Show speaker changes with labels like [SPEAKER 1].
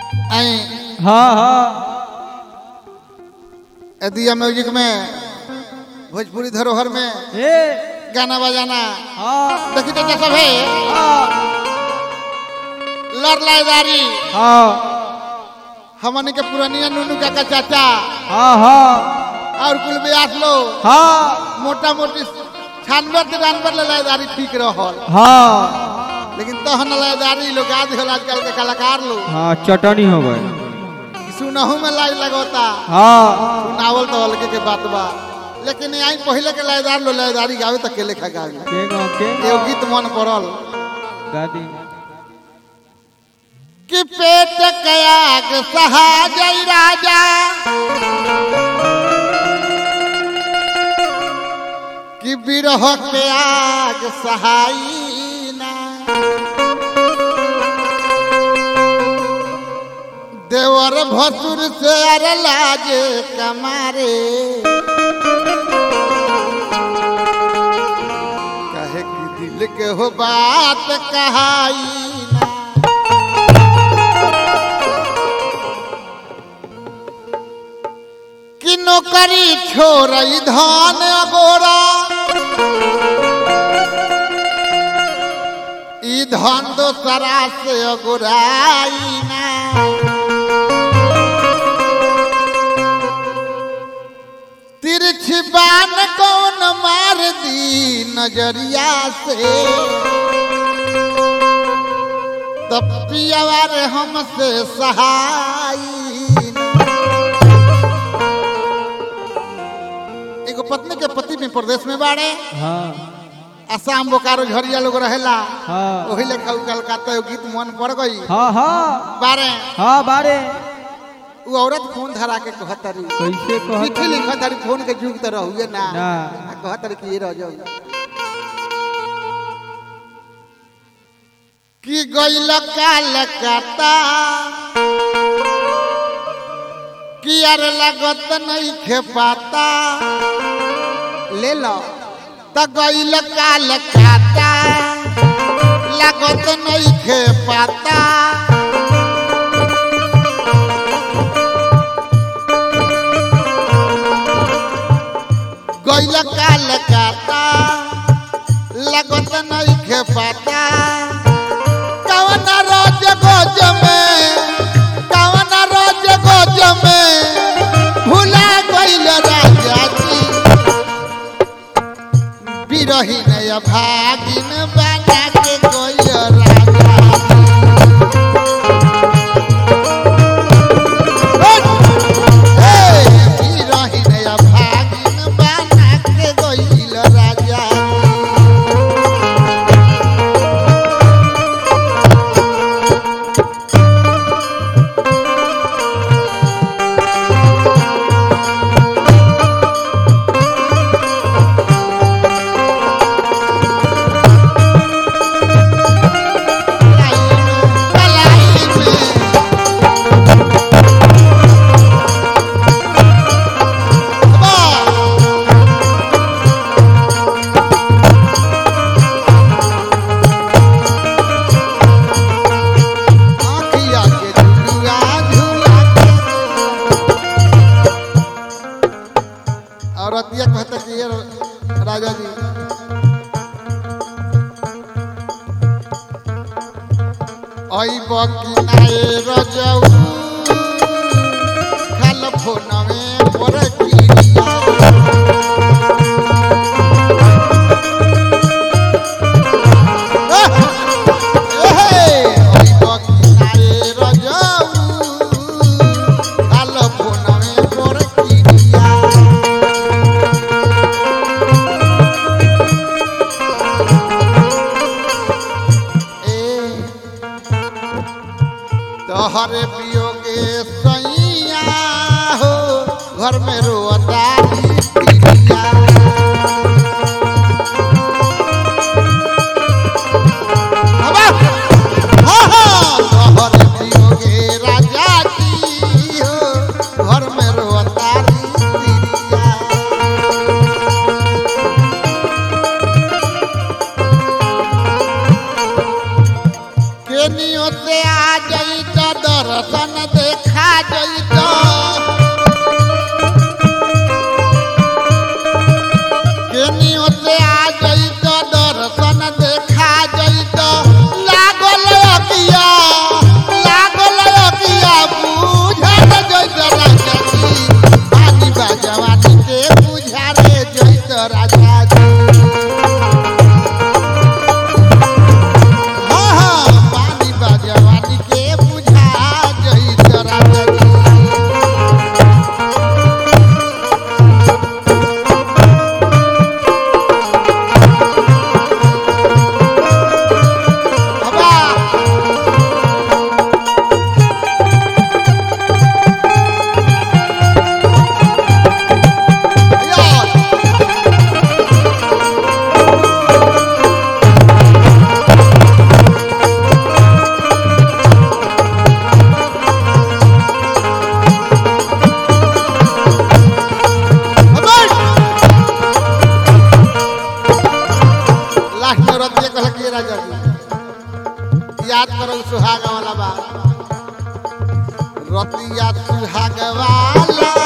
[SPEAKER 1] आई
[SPEAKER 2] हाँ हाँ
[SPEAKER 1] दिया म्यूजिक में भोजपुरी धरोहर में
[SPEAKER 2] ए
[SPEAKER 1] गाना बजाना
[SPEAKER 2] हाँ
[SPEAKER 1] देखी तो सब है
[SPEAKER 2] हाँ
[SPEAKER 1] लड़ लाइदारी
[SPEAKER 2] हाँ
[SPEAKER 1] हमन के पुरानिया नुनू काका चाचा
[SPEAKER 2] हाँ हाँ
[SPEAKER 1] और कुल ब्यास लो
[SPEAKER 2] हाँ
[SPEAKER 1] मोटा मोटी छानवे तिरानवे ले लाइदारी ठीक रहल
[SPEAKER 2] हाँ
[SPEAKER 1] लेकिन तहन लाइदारी लोग आज हल आजकल के कलाकार लोग
[SPEAKER 2] हाँ चटनी हो गए
[SPEAKER 1] सुनहू में लाई लगोता
[SPEAKER 2] हाँ
[SPEAKER 1] सुनावल तो हल्के के बात बा लेकिन आई पहले के लाइदार लो लाइदारी गावे तो के लेखा गावे
[SPEAKER 2] के गो के
[SPEAKER 1] एगो गीत मन पड़ल
[SPEAKER 2] गादी
[SPEAKER 1] कि पेट कयाग सहा जय राजा कि बिरह के आग सहाई ना देवर भसुर से अर लाजे कमारे कहे कि दिल के हो बात कहाई ना कि नौकरी छोड़ धान अगोरा ई धन दोसरा से अगोराई ना तिरछी बान कौन मार दी नजरिया से तब पियावार हमसे सहाई ना एगो पत्नी के पति में प्रदेश में बाड़े
[SPEAKER 2] हाँ
[SPEAKER 1] आसाम बोकारो झरिया लोग रहेला
[SPEAKER 2] हाँ
[SPEAKER 1] ओही लेखा उ कलकत्ता एगो गीत मन पड़ गई
[SPEAKER 2] हाँ हाँ
[SPEAKER 1] बारे
[SPEAKER 2] हाँ बारे
[SPEAKER 1] उ औरत फोन धरा के कहतरी
[SPEAKER 2] कैसे कह
[SPEAKER 1] चिट्ठी लिखतरी फोन के जुग तो रहुए ना
[SPEAKER 2] ना।
[SPEAKER 1] आ कहतरी कि ये रह जाऊ कि गइल कलकत्ता कि यार लगत नहीं खे पाता ले लो त गइल कलकत्ता लगत नहीं खे पाता गइल कलकत्ता लगत नहीं खे पाता कवन रोज गोज में कवन रोज गोज में भुला गइल राजा जी बिरहीन या भागिन बना के गइल राजा हे, बिरहीन या भागिन बना के गइल राजा कलाई में वाह आँखिया के झुलुआ झुला के और अतिया कहता कि ये राजा जी आई बकी नाए रजऊ खाल फोनवे पर किरिया आई बकी नाए रजऊ खाल फोनवे पर किरिया तोहरे पियोगे सैया हो घर में रोता पिया तोहरे पियोगे राजा की हो घर में रोता पिया केनियो से आ जाई तो दर दर्शन देखा जइत केनियो से आ जइत दर्शन देखा जइत लागल अकिया लागल अकिया बुझल जइत राजा जी पानी बाजवानी के बुझा रे जइत राजा जी हाँ हाँ पानी बाजवानी के बुझा जइत राजा जी बाबा यार लास्ट में रतिया कहल के राजा जी याद करो सुहाग वाला बा रतिया सुहाग वाला